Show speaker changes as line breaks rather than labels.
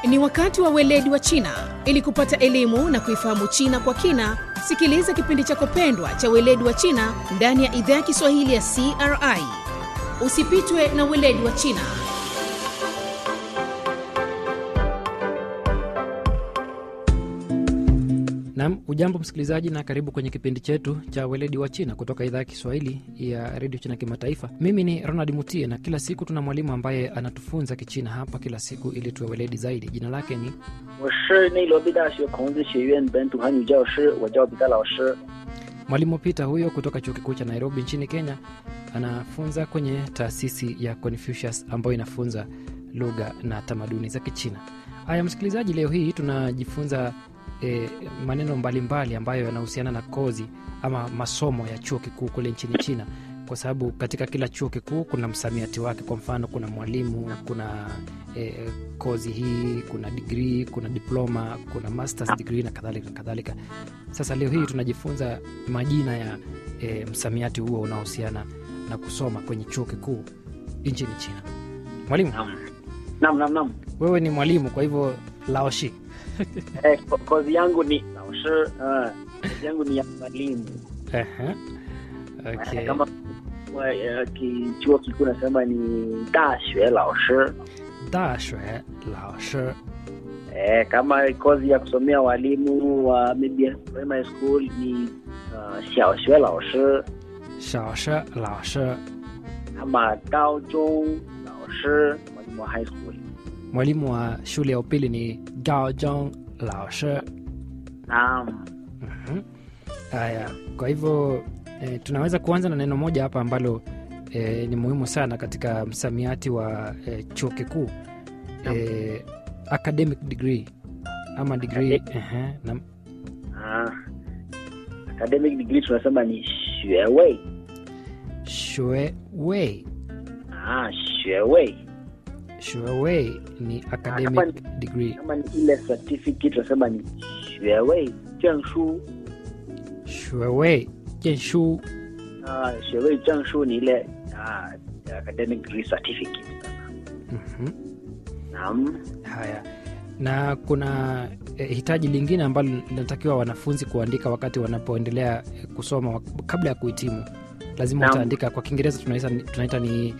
Ni wakati wa weledi wa China. Ili kupata elimu na kuifahamu China kwa kina, sikiliza kipindi chako pendwa cha weledi wa China ndani ya idhaa ya Kiswahili ya CRI. Usipitwe na weledi wa China.
Nam, ujambo msikilizaji, na karibu kwenye kipindi chetu cha weledi wa China kutoka idhaa ya Kiswahili ya redio China Kimataifa. Mimi ni Ronald Mutie, na kila siku tuna mwalimu ambaye anatufunza Kichina hapa kila siku ili tuwe weledi zaidi. Jina lake ni
我是内罗毕大学孔子学院本土汉语教师，我叫彼得老师。
mwalimu Peter huyo kutoka chuo kikuu cha Nairobi nchini Kenya. Anafunza kwenye taasisi ya Confucius ambayo inafunza lugha na tamaduni za Kichina. Haya msikilizaji, leo hii tunajifunza e, maneno mbalimbali mbali ambayo yanahusiana na kozi ama masomo ya chuo kikuu kule nchini China, kwa sababu katika kila chuo kikuu kuna msamiati wake. Kwa mfano, kuna mwalimu, kuna e, kozi hii, kuna digrii, kuna diploma, kuna masters degree na kadhalika na kadhalika. Sasa leo hii tunajifunza majina ya e, msamiati huo unaohusiana na kusoma kwenye chuo kikuu nchini China. Mwalimu,
Naam, naam, naam.
wewe ni mwalimu, kwa hivyo laoshi
Eh, ko- kozi yangu ni 老师，uh, kozi yangu ni ya mwalimu.
Ehe.
Eh,
Okay.
Kama wa- eh, ki- chuo kikuu nasema ni 大学老师。
Dashue laoshi
Eh, kama kozi ya kusomea walimu wa maybe primary school ni uh, 小学老师
shaoshi laoshi.
ama 高中老师 mwalimu wa high school.
Mwalimu wa shule ya upili ni gaojong laoshi.
Naam.
Mhm. Haya, kwa hivyo e, tunaweza kuanza na neno moja hapa ambalo e, ni muhimu sana katika msamiati wa e, chuo kikuu e, academic degree ama degree ehe, na
Ah. Academic degree tunasema ni 学位
shue wei
Ah, 学位
shue wei ni academic degree
kama ni ile certificate tunasema ni 学位证书
shue wei jenshu
ah, 学位证书ni ile ah, academic degree certificate
Mhm.
naam
haya na kuna eh, hitaji lingine ambalo linatakiwa wanafunzi kuandika wakati wanapoendelea eh, kusoma wak- kabla ya kuhitimu lazima
Naam.
utaandika kwa kiingereza tunaita, tunaita ni